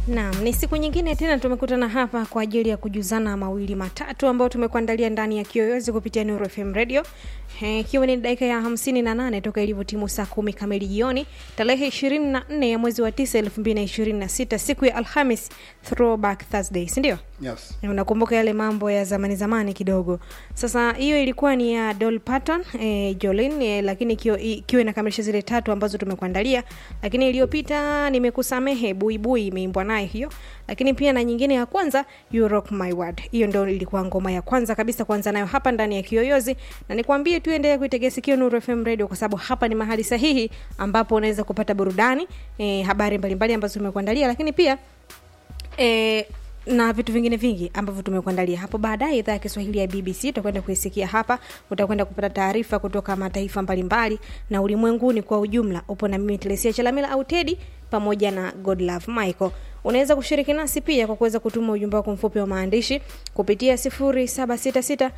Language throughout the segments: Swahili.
Naam, ni siku nyingine tena tumekutana hapa kwa ajili ya kujuzana mawili matatu ambayo tumekuandalia ndani ya Kiyoyozi kupitia Nuru FM Radio, ikiwa ni dakika ya hamsini na nane toka ilivyotimu saa kumi kamili jioni tarehe ishirini na nne ya mwezi wa tisa elfu mbili na ishirini na sita siku ya Alhamis, throwback Thursday, si ndio? Yes. Unakumbuka yale mambo ya zamani zamani kidogo. Sasa hiyo ilikuwa ni ya Dolly Parton eh, Jolene eh, lakini ikiwa ikiwa inakamilisha zile tatu ambazo tumekuandalia, lakini iliyopita nimekusamehe buibui imeimbwa naye hiyo, lakini pia na nyingine ya kwanza You Rock My World. Hiyo ndio ilikuwa ngoma ya kwanza kabisa kuanza nayo hapa ndani ya Kiyoyozi, na nikwambie tu endelea kuitegea sikio Nuru FM Radio kwa sababu hapa ni mahali sahihi ambapo unaweza kupata burudani eh, habari mbalimbali ambazo tumekuandalia, lakini pia eh, na vitu vingine vingi ambavyo tumekuandalia hapo baadaye. Idhaa ya Kiswahili ya BBC utakwenda kuisikia hapa, utakwenda kupata taarifa kutoka mataifa mbalimbali na ulimwenguni kwa ujumla. Upo na mimi Telesia Chalamila au Tedi pamoja na Godlove Michael. Unaweza kushiriki nasi pia kwa kuweza kutuma ujumbe wako mfupi wa maandishi kupitia 0766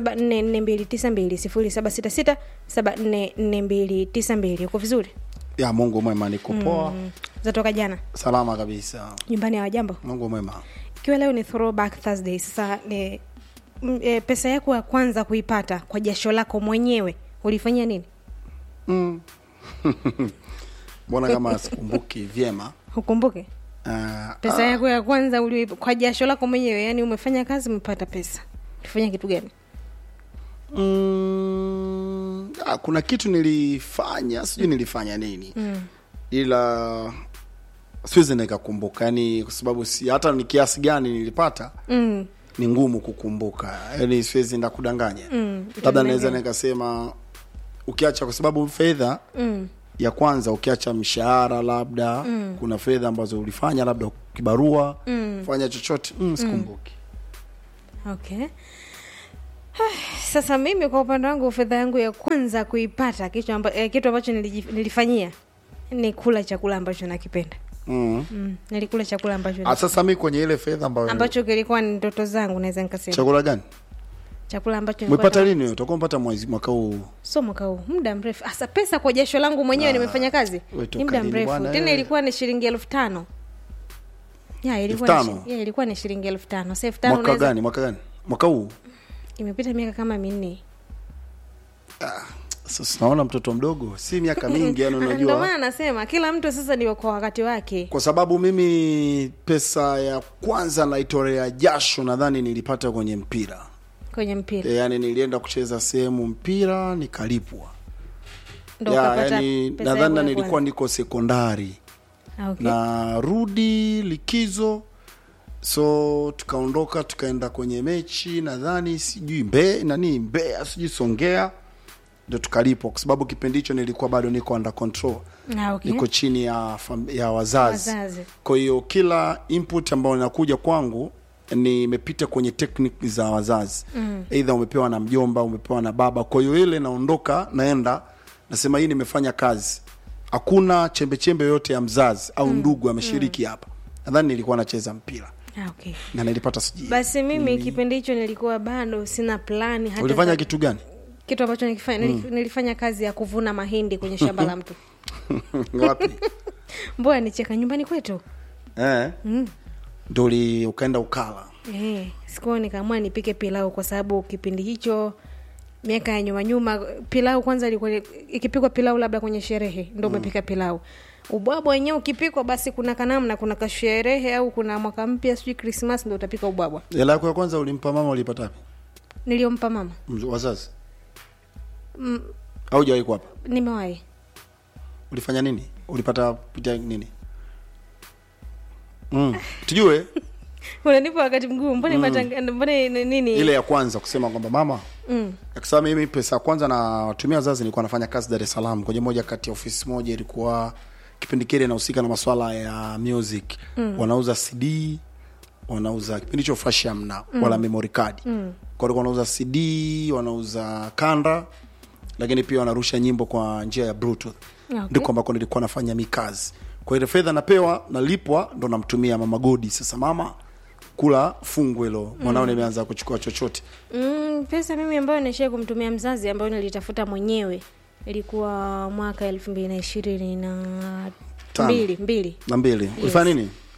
744292 0766 744292. Uko vizuri? Ya Mungu mwema niko poa. Mm. Zatoka jana Salama kabisa. nyumbani ya wajambo Mungu mwema. ikiwa leo ni throwback Thursday, sasa e, m, e, pesa yako ya kwanza kuipata kwa jasho lako mwenyewe ulifanyia nini? Mm. Mbona kama sikumbuki vyema? Ukumbuke Uh, pesa yako ya kwanza uli, kwa jasho lako mwenyewe, yani umefanya kazi umepata pesa, ulifanya kitu gani? mm, ah, kuna kitu nilifanya, sijui nilifanya nini. Mm. Ila siwezi nikakumbuka, yani kwa sababu si hata ni kiasi gani nilipata Mm. ni ngumu kukumbuka, yani siwezi ndakudanganya. Mm. Labda naweza nikasema ukiacha, kwa sababu fedha Mm. ya kwanza ukiacha mshahara labda mm. kuna fedha ambazo ulifanya labda kibarua Mm. fanya chochote mm, sikumbuki Okay. Sasa mimi kwa upande wangu fedha yangu ya kwanza kuipata kitu, amba, eh, kitu ambacho niliji- nilifanyia ni kula chakula ambacho nakipenda. mm. Mm. Nilikula chakula ambacho Ah, sasa mi kwenye ile fedha ambayo ambacho kilikuwa ni ndoto zangu, naweza nikasema chakula gani chakula ambacho umepata nilikuwa- lini wewe? utakuwa mpata mwezi mwaka huu so mwaka huu muda mrefu hasa pesa kwa jasho langu mwenyewe nimefanya kazi we toka ni muda lini mrefu bwana, tena eh? ilikuwa ni shilingi elfu tano ya ilikuwa Elfu ni tano? shi- ya, ilikuwa ni shilingi elfu tano sasa elfu tano mwaka unaweza gani mwaka gani mwaka huu imepita miaka kama minne sasa naona mtoto mdogo si miaka mingi yani ndio unajua maana nasema kila mtu sasa ndio kwa wakati wake kwa sababu mimi pesa ya kwanza naitolea jasho nadhani nilipata kwenye mpira kwenye mpira e, yani nilienda kucheza sehemu mpira nikalipwa ndo ya, ukapata yani pesa yako nadhani ya nilikuwa kwanza. niko sekondari Ah, okay. na rudi likizo so tukaondoka tukaenda kwenye mechi nadhani sijui mbe nani mbea sijui songea ndo tukalipwa kwa sababu kipindi hicho nilikuwa bado niko under control Ah, okay. niko chini ya, fam- ya wazazi, Wazazi. kwa hiyo kila input ambayo inakuja kwangu nimepita kwenye technique za wazazi mm. eidha umepewa na mjomba umepewa na baba kwa hiyo ile naondoka naenda nasema hii nimefanya kazi hakuna chembechembe yoyote ya mzazi au ndugu ameshiriki hapa nadhani nilikuwa nacheza mpira Ah, okay. na nilipata sijui basi mimi kipindi hicho nilikuwa bado sina plani hata ulifanya za- kitu gani kitu ambacho nikifanya nilif- nilifanya kazi ya kuvuna mahindi kwenye shamba la mtu wapi mbona nicheka nyumbani kwetu eh? mm. ndo uli- ukaenda ukala Eh, sikuwa nikaamua nipike pilau kwa sababu kipindi hicho miaka ya nyuma nyuma pilau kwanza ilikuwa ikipikwa pilau labda kwenye sherehe ndo umepika pilau ubwabwa wenyewe ukipikwa basi kuna kanamna kuna kasherehe au kuna mwaka mpya sijui krismas ndo utapika ubwabwa hela yako ya kwanza ulimpa mama ulipata wapi niliompa mama Mz- wazazi mm, au jawahi kuwapa nimewahi ulifanya nini ulipata pitia nini mm. tujue unanipa wakati mgumu mbona matanga- mbona ni- nini ile ya kwanza kusema kwamba mama mm. akisema mimi pesa ya kwanza natumia wazazi nilikuwa nafanya kazi dar es salaam kwenye moja kati ya ofisi moja ilikuwa kipindi kile inahusika na maswala ya music mm. wanauza cd wanauza kipindi hicho flash hamna mm. wala memory card mm. kwa hiyo wanauza cd wanauza kanda lakini pia wanarusha nyimbo kwa njia ya bluetooth Okay. ndiko ambako nilikuwa nafanya mi kazi kwa ile fedha napewa nalipwa ndo namtumia mama godi sasa mama kula fungu hilo mwanao nimeanza kuchukua chochote Mm, pesa mimi ambayo nishai kumtumia mzazi ambayo nilitafuta mwenyewe ilikuwa mwaka elfu mbili na ishirini na Tano. mbili mbili na mbili ulifanya nini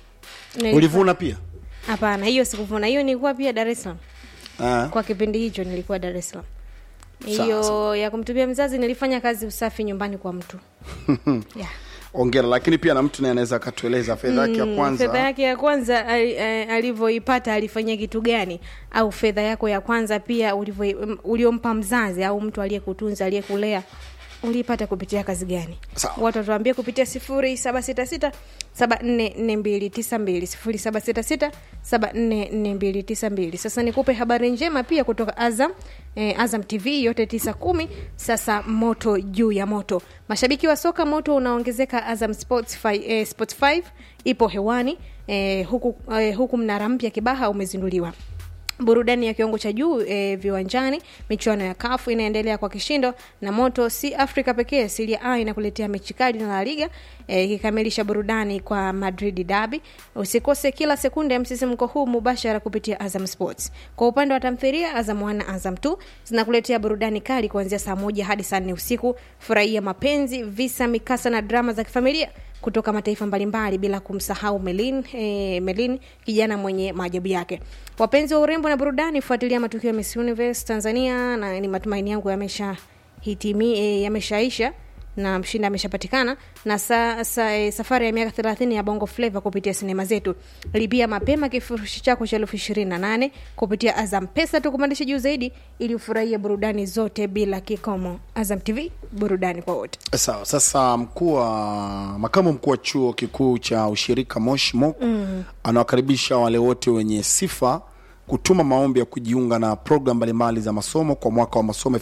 Nilikuwa- ulivuna pia hapana hiyo sikuvuna hiyo nilikuwa pia dar es salaam Ah, kwa kipindi hicho nilikuwa dar es salaam Sawa, hiyo sawa. ya kumtumia mzazi nilifanya kazi usafi nyumbani kwa mtu yeah. ongera lakini pia na mtu naye anaweza akatueleza fedha yake ya fedha kwanza yake ya kwanza ali- eh, alivyoipata alifanyia kitu gani au fedha yako ya kwanza pia ulivyo- mm, uliompa mzazi au mtu aliyekutunza aliyekulea uliipata kupitia kazi gani Sawa. watu watuambia kupitia sifuri saba sita sita saba nne nne mbili tisa mbili sifuri saba sita sita saba nne nne mbili tisa mbili sasa nikupe habari njema pia kutoka azam eh, azam tv yote tisa kumi sasa moto juu ya moto mashabiki wa soka moto unaongezeka azam sports 5 eh, sports 5 ipo hewani eh, huku, eh, huku mnara mpya kibaha umezinduliwa burudani ya kiwango cha juu e, viwanjani michuano ya kafu inaendelea kwa kishindo na moto si afrika pekee siria a inakuletea mechi kali na la liga eh, ikikamilisha burudani kwa madrid dabi usikose kila sekunde ya msisimko huu mubashara kupitia azam sports kwa upande wa tamthiria azam 1 na azam 2 zinakuletea burudani kali kuanzia saa moja hadi saa nne usiku furahia mapenzi visa mikasa na drama za kifamilia kutoka mataifa mbalimbali bila kumsahau Melin, eh, Melin kijana mwenye maajabu yake. Wapenzi wa urembo na burudani, fuatilia matukio ya Miss Universe Tanzania, na ni matumaini yangu yamesha hitimi eh, yameshaisha na mshindi ameshapatikana na sa, sa, e, safari ya miaka 30 ya bongo flava kupitia sinema zetu lipia mapema kifurushi chako cha elfu ishirini na nane kupitia azam pesa tukupandisha juu zaidi ili ufurahie burudani zote bila kikomo azam tv burudani kwa wote sawa sasa mkuu wa makamu mkuu wa chuo kikuu cha ushirika moshi mok mm. anawakaribisha wale wote wenye sifa kutuma maombi ya kujiunga na program mbalimbali za masomo kwa mwaka wa masomo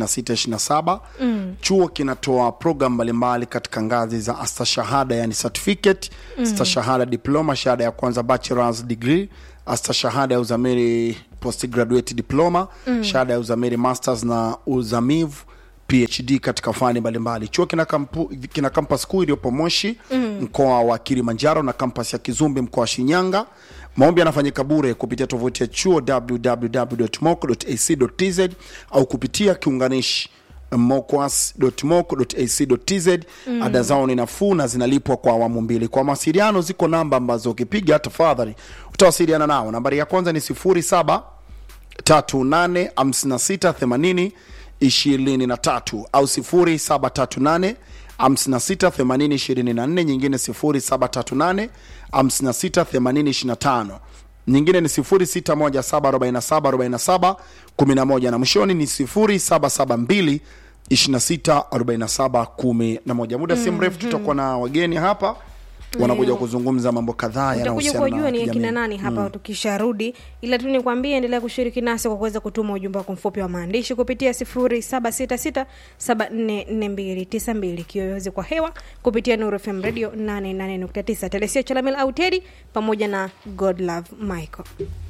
22627 mm. chuo kinatoa program mbalimbali katika ngazi za astashahada yani certificate mm. stashahada diploma shahada ya kwanza bachelors degree astashahada ya uzamiri postgraduate diploma mm. shahada ya uzamiri masters na uzamivu phd katika fani mbalimbali chuo kina, kampu, kina kampas kuu iliyopo moshi mm. mkoa wa kilimanjaro na kampas ya kizumbi mkoa wa shinyanga maombi yanafanyika bure kupitia tovuti ya chuo www.moc.ac.tz au kupitia kiunganishi mocwas.moc.ac.tz mm. ada zao ni nafuu na zinalipwa kwa awamu mbili kwa mawasiliano ziko namba ambazo ukipiga tafadhali utawasiliana nao nambari ya kwanza ni 07 385680 23 au 0738 568024 nyingine 0738 568025 nyingine ni 0617474711 na mwishoni ni 0772 264711 muda si mrefu tutakuwa na wageni hapa wanakuja kuzungumza mambo kadhaa utakuja yanayohusiana kuwajua na ni akina kijamii. nani hapa mm. tukisharudi ila tu nikwambie endelea kushiriki nasi kwa kuweza kutuma ujumbe wako mfupi wa maandishi kupitia 0766744292 kiyoyozi kwa hewa kupitia Nuru FM radio 88.9 telesia chalamil au tedi pamoja na god love michael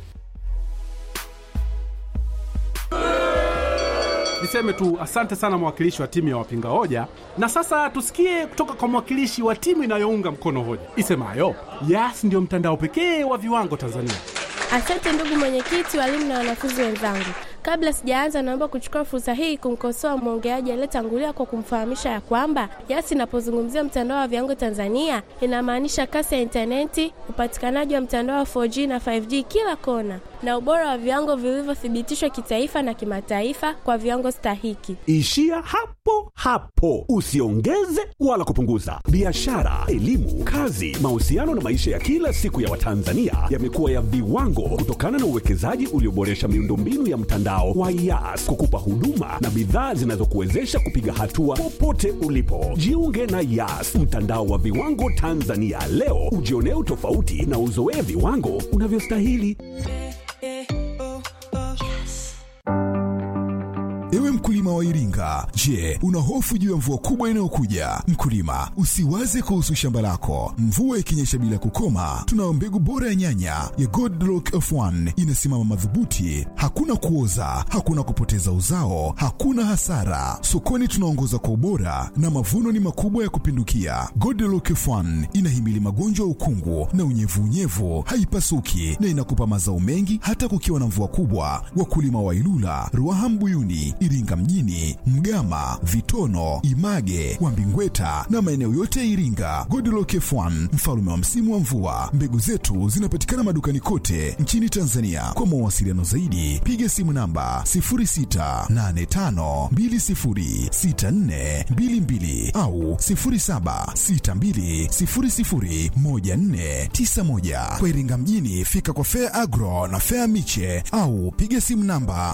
niseme tu asante sana mwakilishi wa timu ya wapinga hoja na sasa tusikie kutoka kwa mwakilishi wa timu inayounga mkono hoja isemayo yas ndiyo mtandao pekee wa viwango tanzania Asante ndugu mwenyekiti, walimu na wanafunzi wenzangu. Kabla sijaanza, naomba kuchukua fursa hii kumkosoa mwongeaji aliyetangulia kwa kumfahamisha ya kwamba YAS inapozungumzia mtandao wa viwango Tanzania inamaanisha kasi ya intaneti, upatikanaji wa mtandao wa 4G na 5G kila kona, na ubora wa viwango vilivyothibitishwa kitaifa na kimataifa kwa viwango stahiki. Ishia hapo hapo, usiongeze wala kupunguza. Biashara, elimu, kazi, mahusiano na maisha ya kila siku ya Watanzania yamekuwa ya viwango kutokana na uwekezaji ulioboresha miundombinu ya mtandao wa YAS kukupa huduma na bidhaa zinazokuwezesha kupiga hatua popote ulipo. Jiunge na YAS, mtandao wa viwango Tanzania leo, ujionee utofauti na uzoee viwango unavyostahili. Ewe mkulima wa Iringa, je, una hofu juu ya mvua kubwa inayokuja? Mkulima, usiwaze kuhusu shamba lako. Mvua ikinyesha bila kukoma, tunayo mbegu bora ya nyanya ya Godlock F1 inasimama madhubuti, hakuna kuoza, hakuna kupoteza uzao, hakuna hasara. Sokoni tunaongoza kwa ubora na mavuno ni makubwa ya kupindukia. Godlock F1 inahimili magonjwa ya ukungu na unyevunyevu, haipasuki na inakupa mazao mengi hata kukiwa na mvua kubwa. Wakulima wa Ilula, Ruaha Mbuyuni, Iringa mjini mjini, Mgama, Vitono, Image, Wambingweta na maeneo yote ya Iringa. Godlock F1 mfalme wa msimu wa mvua. Mbegu zetu zinapatikana madukani kote nchini Tanzania. Kwa mawasiliano zaidi, piga simu namba 0685206422 au 0762001491. Kwa Iringa mjini, fika kwa Fair Agro na Fair Miche au piga simu namba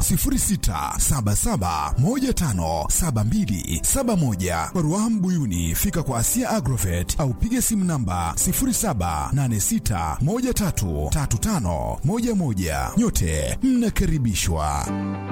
0677157271. Kwa Ruaha Mbuyuni, fika kwa Asia Agrovet au piga simu namba 0786133511. Nyote mnakaribishwa.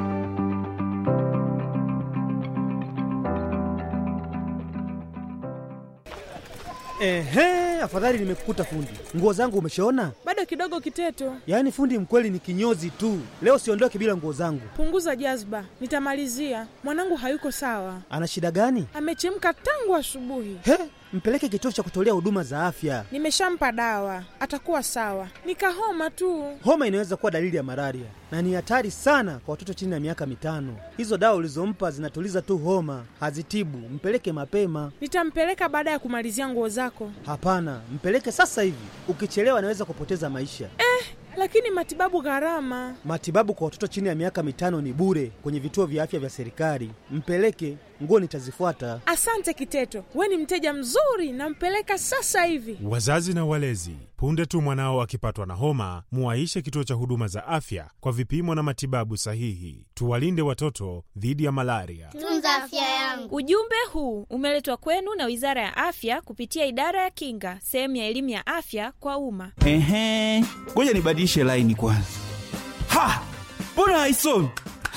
Ehe, afadhali nimekukuta fundi. Nguo zangu umeshaona? Bado kidogo Kiteto, Yaani fundi mkweli ni kinyozi tu. Leo siondoke bila nguo zangu. punguza jazba, nitamalizia. Mwanangu hayuko sawa, Ana shida gani? amechemka tangu asubuhi. He, mpeleke kituo cha kutolea huduma za afya. Nimeshampa dawa, atakuwa sawa. Nikahoma tu. Homa inaweza kuwa dalili ya malaria na ni hatari sana kwa watoto chini ya miaka mitano. Hizo dawa ulizompa zinatuliza tu homa, hazitibu. Mpeleke mapema. Nitampeleka baada ya kumalizia nguo zako. Hapana, mpeleke sasa hivi. Ukichelewa anaweza kupoteza maisha. Lakini matibabu gharama. Matibabu kwa watoto chini ya miaka mitano ni bure kwenye vituo vya afya vya serikali. Mpeleke, nguo nitazifuata. Asante Kiteto, we ni mteja mzuri, nampeleka sasa hivi. Wazazi na walezi, punde tu mwanao akipatwa na homa, muwaishe kituo cha huduma za afya kwa vipimo na matibabu sahihi. Tuwalinde watoto dhidi ya malaria. Tunza afya yangu. Ujumbe huu umeletwa kwenu na Wizara ya Afya kupitia Idara ya Kinga, sehemu ya elimu ya afya kwa umma. Ehe, ngoja nibadilishe laini kwanza. Ha, mbona haisomi?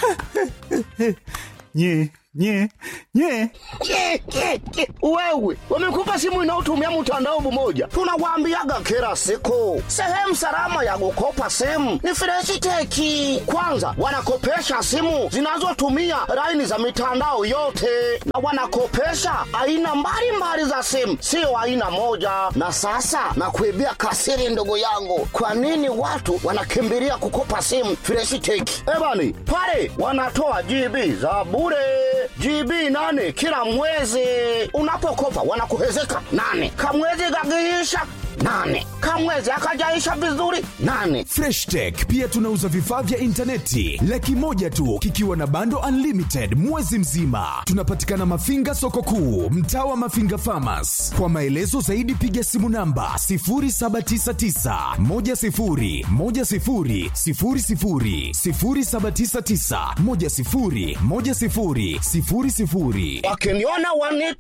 nye nye nye Ke, ke, ke. Wewe wamekupa simu inayotumia mtandao mmoja, tunawaambiaga kila siku, sehemu salama ya kukopa simu ni Freshiteki. Kwanza wanakopesha simu zinazotumia laini za mitandao yote, na wanakopesha aina mbalimbali za simu, sio aina moja. Na sasa nakuibia kasiri, ndugu yangu, kwa nini watu wanakimbilia kukopa simu Freshiteki? Ebani pale wanatoa GB za bure GB nane kila mwezi. Unapokopa wanakuhezeka nane, kamwezi gagiisha nane, kamwezi akajaisha vizuri nane. Fresh Tech pia tunauza vifaa vya intaneti laki moja tu kikiwa na bando unlimited mwezi mzima. Tunapatikana Mafinga soko kuu, mtaa wa Mafinga Farmers. Kwa maelezo zaidi piga simu namba 0799 10 10 00 0799 10 10 00. Wakiniona wanita